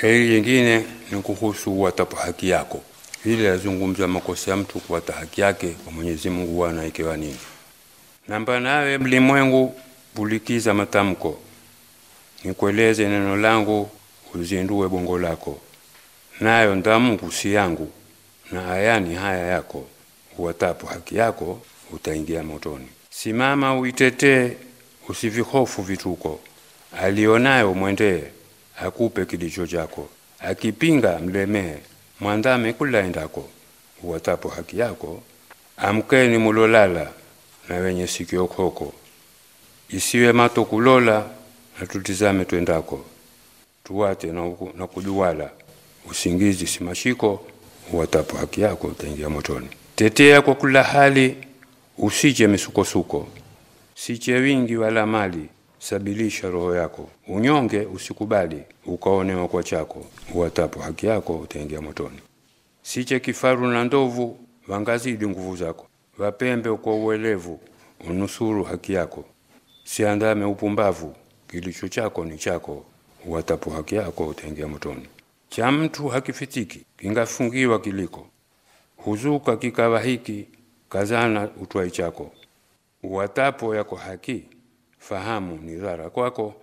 Shairi jingine ni kuhusu watapo haki yako. Hili lazungumza makosa ya mtu kuwata haki yake kwa Mwenyezi Mungu wana ikiwa nini. Namba nawe mlimwengu bulikiza matamko, nikueleze neno langu uzindue bongo lako, nayo ndamungu si yangu na ayani haya yako, uwatapo haki yako utaingia motoni. Simama uitetee, usivihofu vituko, alionayo mwendee, akupe kilicho chako, akipinga mlemee, mwandame kula endako, uwatapo haki yako. Amkeni mulolala na wenye sikio koko, isiwe mato kulola na tutizame twendako, tuwate na, uku- na kujuwala, usingizi si mashiko, uwatapo haki yako utaingia motoni. Tetea kwa kula hali, usiche misukosuko, siche wingi wala mali, sabilisha roho yako, unyonge usikubali, ukaonewa kwa chako, uwatapo haki yako utaingia motoni. Siche kifaru na ndovu, wangazidi nguvu zako, wapembe kwa uelevu, unusuru haki yako. Siandame upumbavu, kilicho chako ni chako, uwatapo haki yako utaingia motoni. Cha mtu hakifitiki, kingafungiwa kiliko, huzuka kikawa hiki, kazana utwai chako. Uwatapo yako haki, fahamu ni dhara kwako,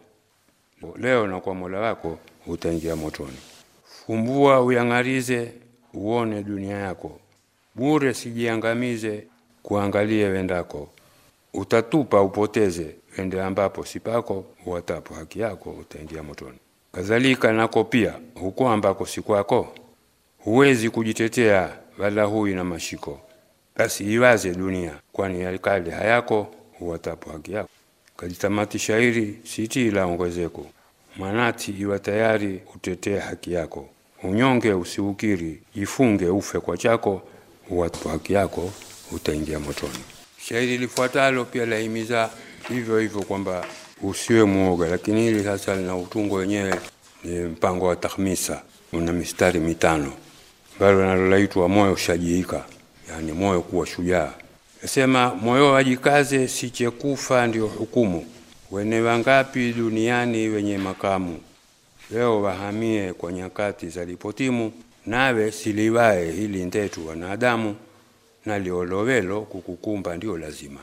leo na kwa Mola wako utaingia motoni. Fumbua uyang'arize, uone dunia yako, bure sijiangamize, kuangalie wendako. Utatupa upoteze, wende ambapo sipako, uwatapo haki yako utaingia motoni. Kadhalika nako pia, huko ambako si kwako, huwezi kujitetea, wala hui na mashiko. Basi iwaze dunia, kwani yakale hayako, uwatapo haki yako. Kajitamati shairi siti la ongezeko, manati iwa tayari utetee haki yako. Unyonge usiukiri, jifunge ufe kwa chako, uwatapo haki yako utaingia motoni. Shairi lifuatalo pia lahimiza hivyo hivyo kwamba usiwe muoga, lakini hili sasa lina utungo wenyewe ni mpango wa tahmisa, una mistari mitano ambalo nalolaitwa moyo shajiika, yani moyo kuwa shujaa. Nasema moyo wajikaze, siche kufa ndio hukumu. Wene wangapi duniani wenye makamu, leo wahamie kwa nyakati za lipotimu. Nawe siliwae hili ndetu wanadamu, na liolowelo kukukumba ndio lazima.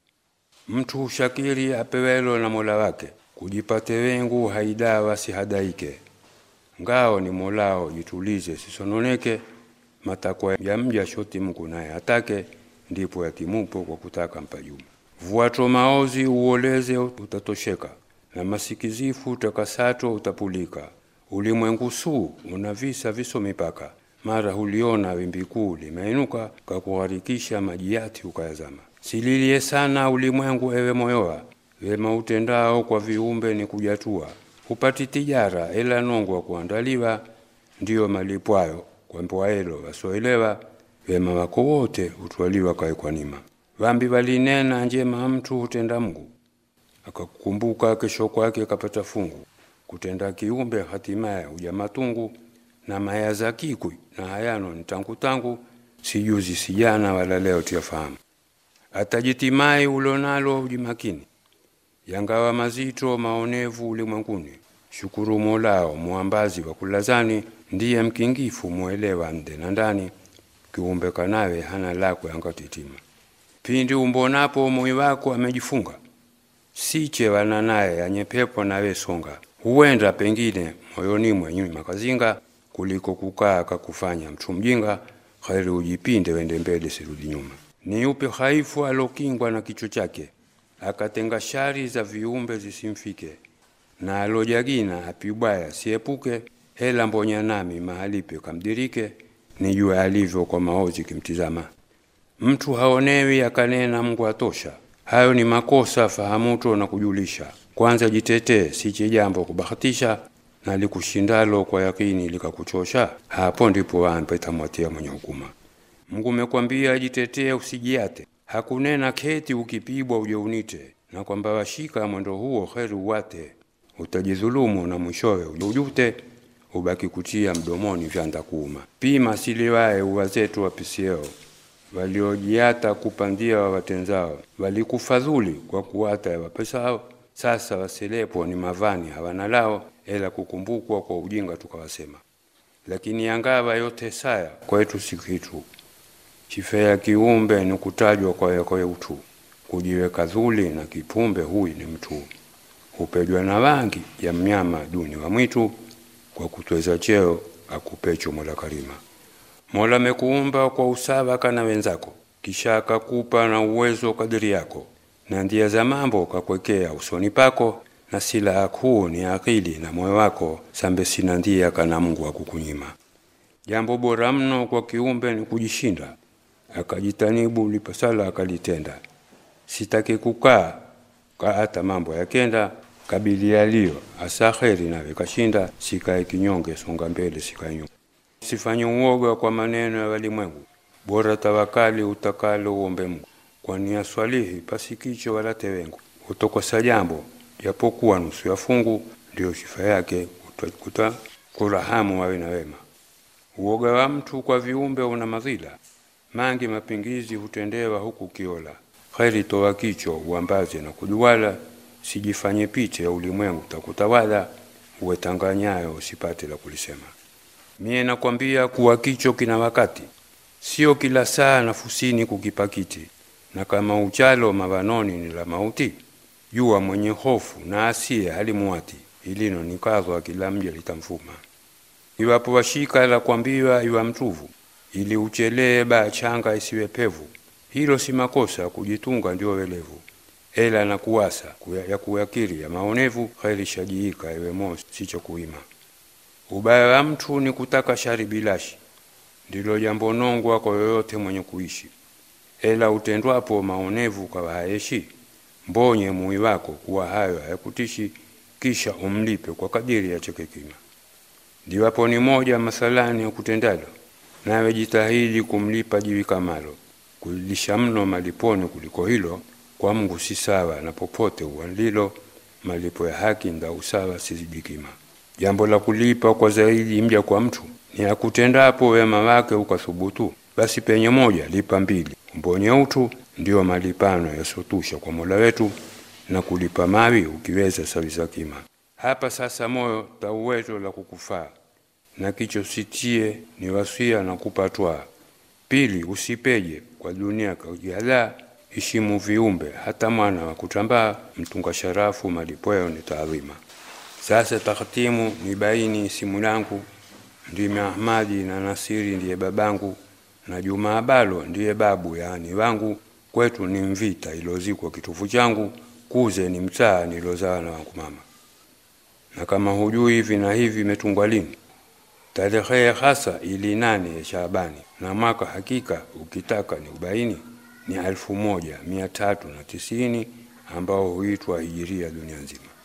Mtu hushakiri apewelo na Mola wake, kujipate wengu haidawa sihadaike. Ngao ni Molao, jitulize sisononeke, matakwa ya mja shoti Mungu naye atake, ndipo yatimupo kwa kutaka mpajuma. Vuato maozi uoleze utatosheka, na masikizifu utakasato utapulika. Ulimwengu suu una visa viso mipaka, mara huliona wimbi kuu limeinuka, kakugharikisha maji yati ukayazama. Sililie sana ulimwengu, ewe moyoa, wema utendao kwa viumbe ni kujatua. Hupati tijara ela nongo wa kuandaliwa, ndiyo malipwayo kwa mbwaelo wasoelewa. Wema wako wote hutwaliwa kae kwa nima. Vambi walinena njema mtu hutenda Mungu, akakukumbuka kesho kwake kapata fungu. Kutenda kiumbe hatimaye huja matungu, na maya za kikwi na hayano ni tangu tangu, sijuzi sijana wala leo tiyafahamu. Atajitimai ulonalo ujimakini, yangawa mazito maonevu ulimwenguni. Shukuru Molao muambazi wa kulazani, ndiye mkingifu mwelewa nde na ndani, kiumbe kanawe hana lako yangatitima. Pindi umbonapo moyo wako amejifunga, siche wana naye anyepepo nawe songa. Huenda pengine moyoni mwenyu makazinga, kuliko kukaa kakufanya mtu mjinga. Kheri ujipinde wende mbele, sirudi nyuma. Ni yupi haifu alokingwa na kicho chake, akatenga shari za viumbe zisimfike, na alojagina apibwaya siepuke. Hela mbonya nami mahalipe kamdirike, nijue alivyo kwa maozi kimtizama. Mtu haonewi akanena Mungu atosha, hayo ni makosa fahamuto na kujulisha. Kwanza jitetee, siche jambo kubahatisha, na likushindalo kwa yakini likakuchosha, hapo ndipo wampe tamwatia mwenye hukuma. Mungu mekwambia jitetee, usijiate, hakunena keti ukipibwa uje unite, na kwamba washika mwendo huo heri uwate, utajidhulumu na mwishowe ujute, ubaki kutia mdomoni vyanda kuuma. Pima siliwae uwazetu wapisieo waliojiata kupandia wa watenzao, walikufadhuli kwa kuwata ya wapesao, Sasa wasilepo ni mavani hawana lao, ela kukumbukwa kwa ujinga tukawasema. Lakini yangawa yote saya kwetu si kitu, chifea kiumbe ni kutajwa kwa yakoye utu, kujiweka dhuli na kipumbe huyi ni mtu, hupejwa na wangi ya mnyama duni wa mwitu, kwa kutweza cheo akupecho Mola Karima. Mola amekuumba kwa usawa kana wenzako, kisha akakupa na uwezo kadiri yako, na ndia za mambo kakwekea usoni pako, na silaha kuu ni akili na moyo wako, sambe sina ndia kana Mungu akukunyima. Jambo bora mno kwa kiumbe ni kujishinda, akajitanibu lipasala akalitenda. Sitaki kukaa kaata mambo yakenda, kabili yaliyo asa kheri nawe kashinda, sikae kinyonge, songa mbele sikae nyuma. Sifanye uoga kwa maneno ya walimwengu, bora tawakali utakalo uombe Mungu, kwani aswalihi pasikicho wala tewengu. Utokosa jambo japokuwa nusu ya fungu, ndio sifa yake utakuta kurahamu wawe na wema. Uoga wa mtu kwa viumbe una madhila mangi, mapingizi hutendewa huku kiola. Kheri toa kicho uambaze na kujuwala, sijifanye picha ya ulimwengu takutawala, uwetanganyayo usipate la kulisema. Mie nakwambia kuwa kicho kina wakati, sio kila saa nafusini kukipakiti, na kama uchalo mavanoni ni la mauti, jua mwenye hofu na asiye halimuwati, ilino nikazwa kila mja litamfuma. Iwapo washika la kwambiwa iwa mtuvu, ili uchelee ba changa isiwe pevu, hilo si makosa, kujitunga ndio welevu, ela na kuwasa kuya, ya kuyakiri ya maonevu, kheri shajiika ewe mo sicho kuima. Ubaya wa mtu ni kutaka shari bilashi, ndilo jambo nongwa kwa yoyote mwenye kuishi, ela utendwapo maonevu kwa hayeshi, mbonye mui wako kuwa hayo hayakutishi, kisha umlipe kwa kadiri ya chekekima. Ndiwapo ni moja masalani ya kutendalo, nawe jitahidi kumlipa jiwi kamalo, kulilisha mno maliponi kuliko hilo, kwa Mungu si sawa na popote uwalilo, malipo ya haki nda usawa sizidikima. Jambo la kulipa kwa zaidi mja kwa mtu ni akutendapo wema wake ukathubutu, basi penye moja lipa mbili, umbonye utu, ndio malipano yasotusha kwa Mola wetu, na kulipa mawi ukiweza sawiza kima. Hapa sasa moyo tauwezo la kukufaa na kicho sitie ni wasia na kupatwa. Pili, usipeje kwa dunia kaujihalaa, ishimu viumbe hata mwana wa kutambaa, mtunga sharafu malipoyo ni taadhima. Sasa takhtimu ni baini simu langu, ndimi Ahmadi na Nasiri ndiye babangu, na Juma Abalo ndiye babu yaani wangu. Kwetu ni mvita ilozikwa kitufu changu, kuze ni mtaa nilozaa na wangu mama. Na kama hujui hivi na hivi imetungwa lini, tarehe hasa ili nane ya Shaabani, na mwaka hakika ukitaka ni ubaini ni alfu moja mia tatu na tisini ambao huitwa hijiria dunia nzima.